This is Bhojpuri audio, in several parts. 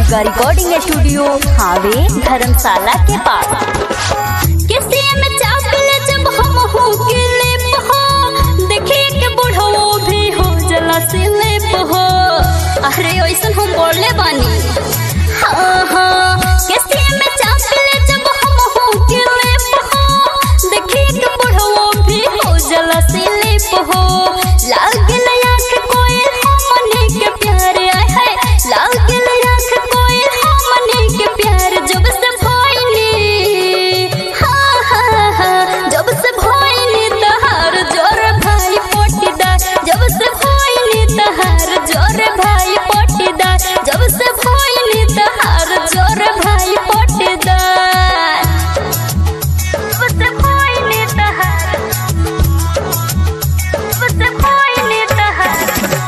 दुर्गा रिकॉर्डिंग स्टूडियो हावे धर्मशाला के पास किसी में चापले जब हम हो के लेप हो देखे के बुढ़ो भी हो जला से लेप हो अरे ऐसन हम बोले बानी हाँ हाँ किसी में चापले जब हम हो के लेप हो देखे के बुढ़ो भी हो जला से लेप हो लागल आँख कोई हमने के प्यार आय है लागल आँख कोई हमने के प्यार जब से भइनी हाँ हाँ हाँ जब से भइनी तहार जोर भाई पोटीदार जब से भइनी तहार जोर भाई पोटीदार जब से भइनी तहार जोर भाई पोटीदार जब से भइनी तहार जब से भइनी तहार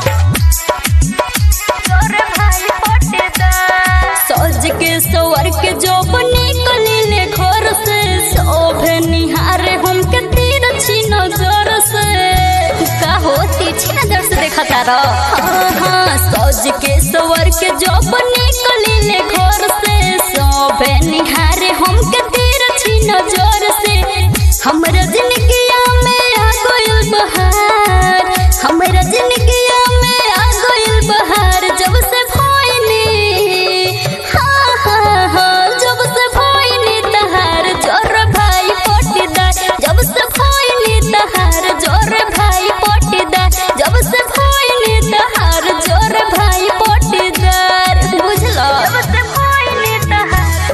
जोर भाई पोटीदार सज के सवर के जो निकले घर से शोभे निहारे हम के तीर छी नजर से का होती छी नजर से देखा तारा हाँ हाँ सज के सवर के जो निकले घर से शोभे निहारे हम के तीर छी नजर से हमरा जिंदगिया में आ गइल बहार हमरा जिंदगिया में आ गइल बहार जब से भइनी हाँ हाँ हाँ जब से भइनी तहार जोर भाई पोटीदार जब से भइनी तहार जोर भाई पोटीदार जब से भइनी तहार जोर भाई पोटीदार बुझलो जब से भइनी तहार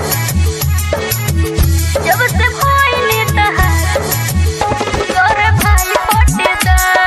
जब से भइनी तहार जोर भाई पोटीदार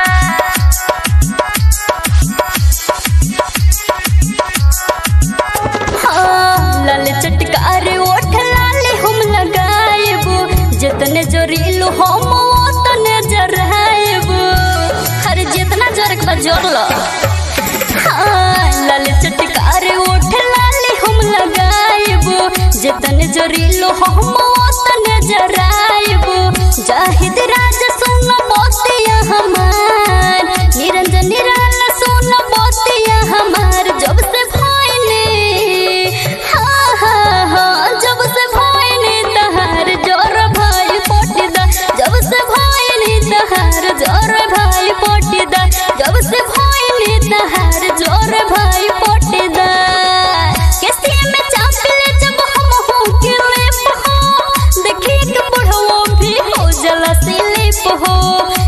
हाँ, लाल चटकार ओठ लाल हम लगाएबो जितने जोरीलो हम ओतने जराएबो हर जितना जोरक बा जोर लो हाँ, लाल चटकार ओठ लाल हम लगाएबो जितने जोरीलो हम ओतने जराएबो जाहिद राज सुन मोतिया हमार निरंजन निराला सुन मोतिया हमार जब से भइने हाँ हाँ हाँ जब से भइने तहार जोर भाई पोटीदा जब से भइने तहार जोर भाई पोटीदा जब से भइने तहार जोर भाई पोटीदा किसी में चापले जब हम हो के लेप हो देखी के बुढ़ो भी हो जला से लेप हो